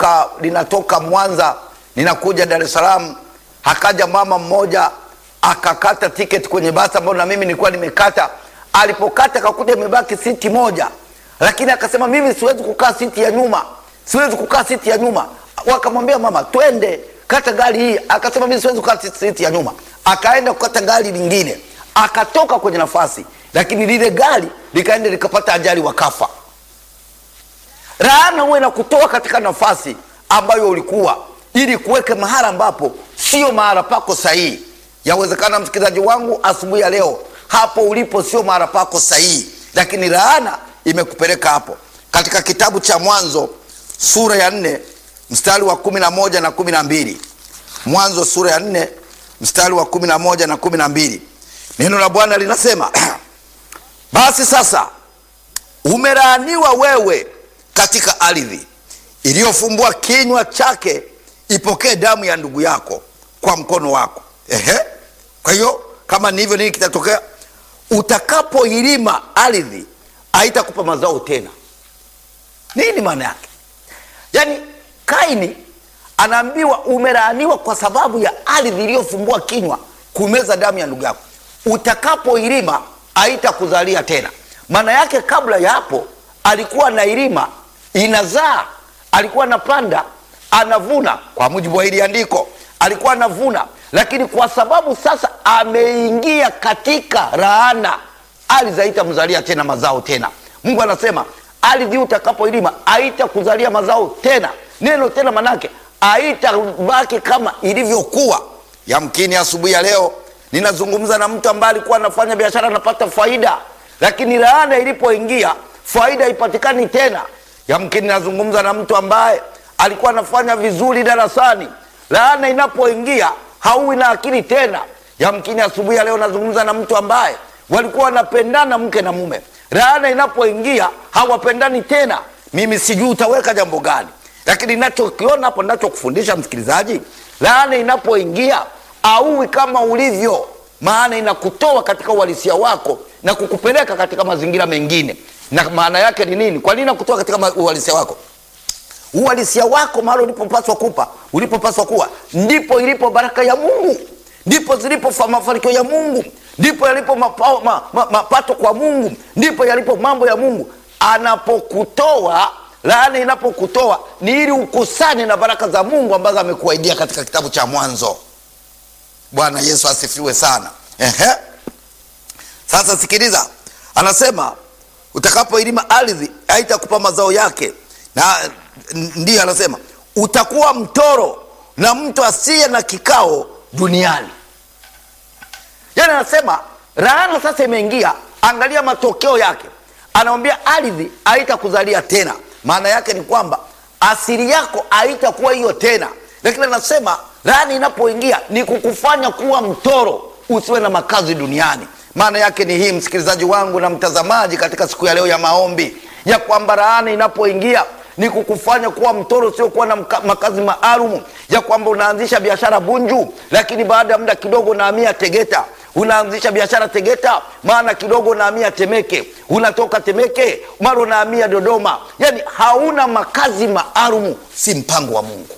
linatoka linatoka Mwanza linakuja Dar es Salaam. Akaja mama mmoja akakata tiketi kwenye basi ambayo na mimi nilikuwa nimekata. Alipokata akakuta imebaki siti moja, lakini akasema mimi siwezi kukaa siti ya nyuma, siwezi kukaa siti ya nyuma. Wakamwambia mama, twende kata gari hii. Akasema mimi siwezi kukaa siti ya nyuma. Akaenda kukata gari lingine, akatoka kwenye nafasi, lakini lile gari likaenda likapata ajali, wakafa. Laana huwe na kutoa katika nafasi ambayo ulikuwa ili kuweke mahala ambapo sio mahala pako sahihi. Yawezekana msikilizaji wangu, asubuhi ya leo hapo ulipo sio mahala pako sahihi, lakini laana imekupeleka hapo. Katika kitabu cha Mwanzo sura ya nne mstari wa kumi na moja na kumi na mbili Mwanzo sura ya nne mstari wa kumi na moja na kumi na mbili neno la Bwana linasema basi sasa umelaaniwa wewe katika ardhi iliyofumbua kinywa chake ipokee damu ya ndugu yako kwa mkono wako. Ehe, kwa hiyo kama ni hivyo, nini kitatokea? Utakapoilima ardhi haitakupa mazao tena. Nini maana yake? Yaani Kaini anaambiwa umelaaniwa kwa sababu ya ardhi iliyofumbua kinywa kumeza damu ya ndugu yako. Utakapoilima haitakuzalia tena. Maana yake kabla ya hapo alikuwa anailima inazaa, alikuwa anapanda anavuna, kwa mujibu wa hili andiko alikuwa anavuna, lakini kwa sababu sasa ameingia katika laana, ardhi haitamzalia tena mazao tena. Mungu anasema ardhi utakapoilima haitakuzalia mazao tena. Neno tena manake haitabaki kama ilivyokuwa. Yamkini asubuhi ya leo ninazungumza na mtu ambaye alikuwa anafanya biashara anapata faida, lakini laana ilipoingia faida haipatikani tena. Yamkini nazungumza na mtu ambaye alikuwa anafanya vizuri darasani, laana inapoingia hauwi na akili tena. Yamkini asubuhi ya leo nazungumza na mtu ambaye walikuwa wanapendana mke na mume, laana inapoingia hawapendani tena. Mimi sijui utaweka jambo gani, lakini nachokiona hapo, nachokufundisha msikilizaji, laana inapoingia hauwi kama ulivyo, maana inakutoa katika uhalisia wako na kukupeleka katika mazingira mengine. Na maana yake ni nini? Kwa nini nakutoa katika uhalisia wako? Uhalisia wako mahali ulipopaswa kupa ulipopaswa kuwa, ndipo ilipo baraka ya Mungu, ndipo zilipo mafanikio ya Mungu, ndipo yalipo mapato ma, ma, mapato kwa Mungu, ndipo yalipo mambo ya Mungu. Anapokutoa laana, inapokutoa ni ili ukusane na baraka za Mungu ambazo amekuahidia katika kitabu cha Mwanzo. Bwana Yesu asifiwe sana. Ehe, sasa sikiliza, anasema utakapoilima ardhi haitakupa mazao yake, na ndiyo anasema utakuwa mtoro na mtu asiye na kikao duniani. Yani anasema laana sasa imeingia, angalia matokeo yake. Anamwambia ardhi haitakuzalia tena, maana yake ni kwamba asili yako haitakuwa hiyo tena, lakini anasema laana inapoingia ni kukufanya kuwa mtoro, usiwe na makazi duniani. Maana yake ni hii, msikilizaji wangu na mtazamaji, katika siku ya leo ya maombi, ya kwamba laana inapoingia ni kukufanya kuwa mtoro usiokuwa na makazi maalum, ya kwamba unaanzisha biashara Bunju, lakini baada ya muda kidogo unahamia Tegeta. Unaanzisha biashara Tegeta, maana kidogo unahamia Temeke, unatoka Temeke mara unahamia Dodoma. Yani hauna makazi maalum, si mpango wa Mungu.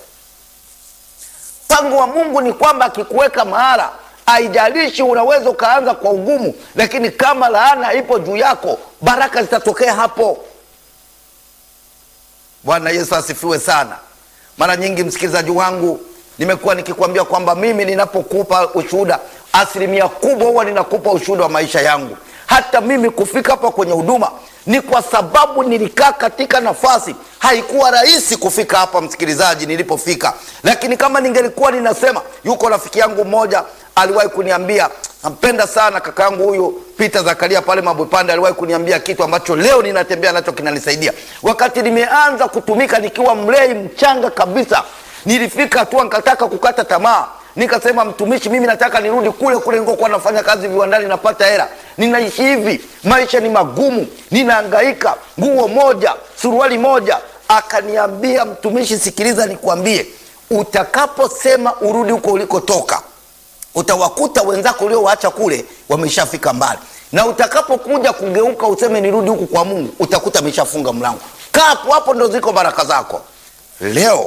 Mpango wa Mungu ni kwamba akikuweka mahala haijalishi unaweza ukaanza kwa ugumu, lakini kama laana ipo juu yako, baraka zitatokea hapo. Bwana Yesu asifiwe sana. Mara nyingi msikilizaji wangu, nimekuwa nikikwambia kwamba mimi ninapokupa ushuhuda, asilimia kubwa huwa ninakupa ushuhuda wa maisha yangu. Hata mimi kufika hapa kwenye huduma ni kwa sababu nilikaa katika nafasi, haikuwa rahisi kufika hapa msikilizaji, nilipofika. Lakini kama ningelikuwa ninasema, yuko rafiki yangu mmoja aliwahi kuniambia, nampenda sana kaka yangu huyu Peter Zakaria pale Mabwepande, aliwahi kuniambia kitu ambacho leo ninatembea nacho kinanisaidia. Wakati nimeanza kutumika nikiwa mlei mchanga kabisa, nilifika hatua nikataka kukata tamaa nikasema mtumishi, mimi nataka nirudi kule kule nilikokuwa nafanya kazi viwandani, napata hela, ninaishi hivi, maisha ni magumu, ninahangaika, nguo moja, suruali moja. Akaniambia, mtumishi, sikiliza nikwambie, utakaposema urudi huko ulikotoka, utawakuta wenzako uliowaacha kule wameshafika mbali, na utakapokuja kugeuka useme nirudi huku kwa Mungu, utakuta ameshafunga mlango. Kaa hapo hapo, ndo ziko baraka zako leo